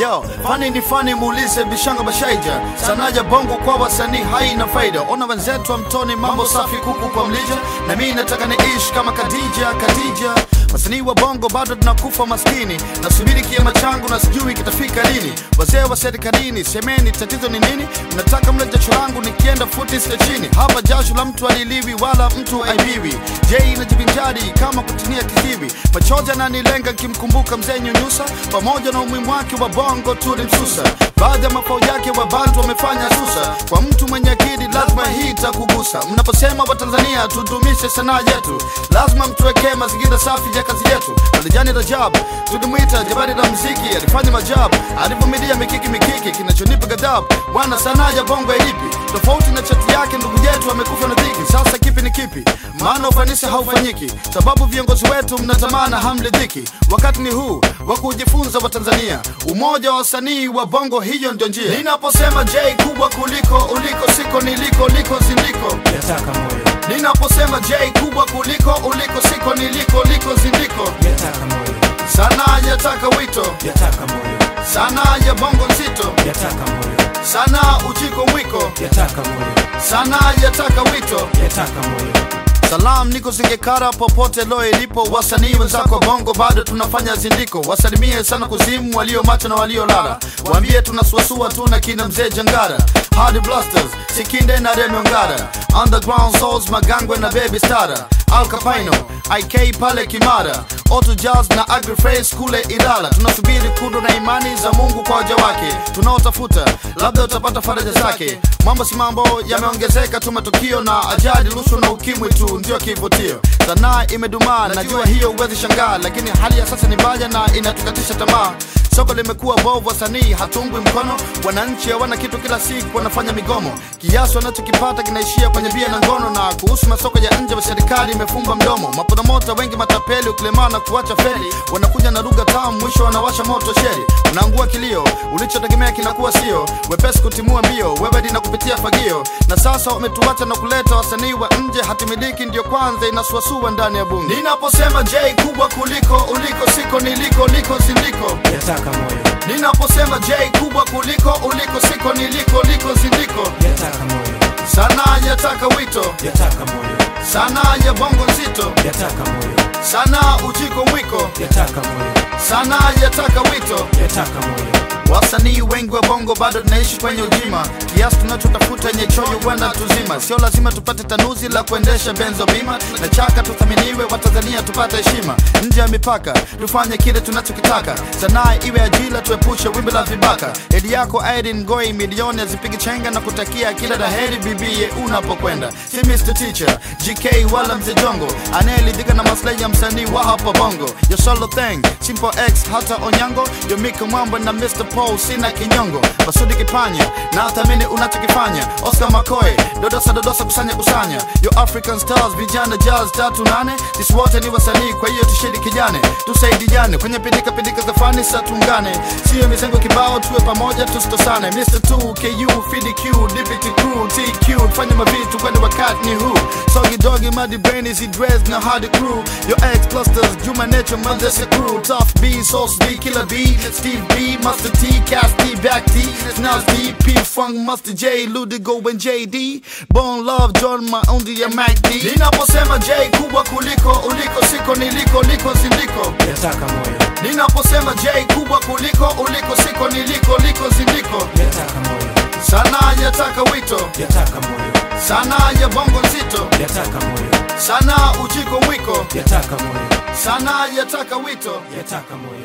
Yo, fani ni fani, muulize Bishanga Bashaija. Sanaja bongo kwa wasanii haina faida. Ona wenzetu wa mtoni, mambo safi, kuku kwa mlija, na mimi nataka niishi kama Khadija, Khadija. Wasanii wa bongo bado tunakufa maskini, nasubiri kiama changu na sijui kitafika lini. Wazee wa serikalini, semeni tatizo ni nini? Mnataka mle jasho langu nikienda futi sita chini. Hapa jasho la mtu aliliwi wala mtu aibiwi. Je, inajivinjari kama kutinia kiziwi. Machozi yananilenga nikimkumbuka mzee Nyunyusa, pamoja na umuhimu wake wa bongo tulimsusa. Baadhi ya mafao yake wa bantu wamefanya susa. Kwa mtu mwenye akili lazima hii itakugusa. Mnaposema Watanzania tudumishe sanaa yetu, lazima mtuwekee mazingira safi ya kazi yetu. Alijani Rajab tulimwita jabari la mziki, alifanya majabu, alivumilia mikiki mikiki, kinachonipa ghadhabu bwana, sanaa ya bongo ilipi tofauti na chati yake. Ndugu yetu amekufa na dhiki, sasa kipi ni kipi? Maana ufanisi haufanyiki, sababu viongozi wetu mnatamana hamridhiki. Wakati ni huu wa kujifunza Watanzania, umoja wa wasanii wa bongo, hiyo ndio njia. Ninaposema J kubwa kuliko uliko, siko niliko, liko zindiko yataka moyo, Ninaposema J kubwa kuliko uliko, siko niliko, liko zindiko. yataka moyo, Sanaa yataka wito, yataka moyo, sanaa ya bongo nzito, yataka moyo, sanaa uchiko mwiko, yataka moyo, sanaa yataka wito. yataka moyo, Salam niko Singekara popote lo ilipo, wasanii wenzako bongo bado tunafanya zindiko. Wasalimie sana kuzimu walio macho na walio lala, waambie tunasuasua tu na kina mzee Jangara, Hardy Blasters, Sikinde na Remy Ongara, Underground Souls, Magangwe na Baby Stara, Al Capino, IK pale Kimara, Auto Jazz na Agriface kule Ilala. Tunasubiri kudo na imani za Mungu kwa waja wake tunaotafuta, labda utapata faraja zake. Mambo si mambo yameongezeka tu, matukio na ajali, rushwa na ukimwi tu ndio kivutio. Sanaa imedumaa, najua hiyo huwezi shangaa, lakini hali ya sasa ni mbaya na inatukatisha tamaa. Soko limekuwa bovu, wasanii hatungwi mkono, wananchi hawana kitu, kila siku wanafanya migomo, kiasi wanachokipata kinaishia kwenye bia na ngono. Na kuhusu masoko ya nje, serikali imefumba mdomo, maporomota wengi matapeli, ukilemaa na kuacha feli, wanakuja na lugha tamu, mwisho wanawasha moto sheri, unaangua kilio, ulichotegemea kinakuwa sio wepesi kutimua mbio, wewe na kupitia fagio, na sasa wametuacha na kuleta wasanii wa nje, hatimiliki ndio kwanza inasuasua ndani ya bunge. Ninaposema J kubwa kuliko uliko, siko niliko, liko zindiko yataka moyo, Ninaposema J kubwa kuliko uliko, siko niliko, liko zindiko. yataka moyo, Sanaa yataka wito, yataka moyo, sanaa ya bongo nzito, yataka moyo, sanaa uchiko mwiko, yataka moyo, sanaa yataka wito. yataka moyo, Wasanii wengi wa bongo bado tunaishi kwenye ujima, kiasi tunachotafuta yenye choyo wana tuzima. Sio lazima tupate tanuzi la kuendesha benzo bima na chaka, tuthaminiwe Watanzania tupate heshima nje ya mipaka, tufanye kile tunachokitaka. Sanaa iwe ajira, tuepushe wimbi la vibaka. Hedi yako Irene Ngoi, milioni azipigi chenga na kutakia kila la heri bibie unapokwenda. Si Mr Teacher GK wala mzee Jongo anayeridhika na maslahi ya msanii wa hapa bongo. Your solo thing, Simple X hata Onyango, yo Mika Mwamba na Mr Paul, sina kinyongo. Basudi Kipanya na thamini unachokifanya. Oscar Makoe, dodosa dodosa, kusanya kusanya. Yo African Stars, vijana jazz tatu nane. Sisi wote ni wasanii, kwa hiyo tushirikiane, tusaidiane kwenye pindika pindika za fani, sa tuungane, sio mizengo kibao, tuwe pamoja tusitosane. Mr 2 KU FDQ DPT crew TQ, fanya mavitu kwani wakati ni huu. Soggy doggy muddy brain si dress na hard crew. Yo X clusters, Juma Nature, Mandesa crew. Tough B, Sauce B, Killer B, Steve B, Master T, Cass D, Back D, Snaz D, P Funk, Master J, Ludigo and JD. Bone Love, John Maundi ya Mac D. Ninaposema J kubwa kuliko uliko, siko niliko, liko zindiko. yataka moyo, Ninaposema J kubwa kuliko uliko, siko niliko, liko zindiko. yataka moyo, Sanaa yataka wito, yataka moyo, sanaa ya bongo nzito, yataka moyo, sanaa uchiko mwiko, yataka moyo, sanaa yataka wito. yataka moyo.